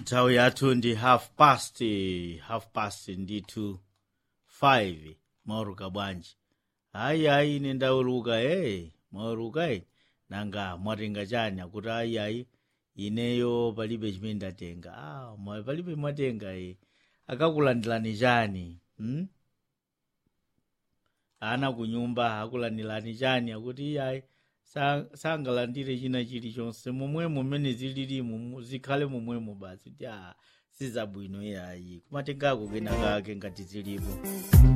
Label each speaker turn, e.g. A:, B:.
A: nthawi yathu ndi half past half past ndithu 5 mwaweruka bwanji hayi hayi ine ndaweruka e mwaweruka e nanga mwatenga chani akuti ayi ayi ineyo palibe chimene ndatenga ah, mwa- palibe mwatenga e akakulandilani chani hmm? ana kunyumba akulandilani chani akuti iyayi sa- sangalandire china chilichonse momwemo mmene zililimu mu- zikhale momwemo basi kuti ah, sizabwino iyayi kumatengako kena kake ngati zilipo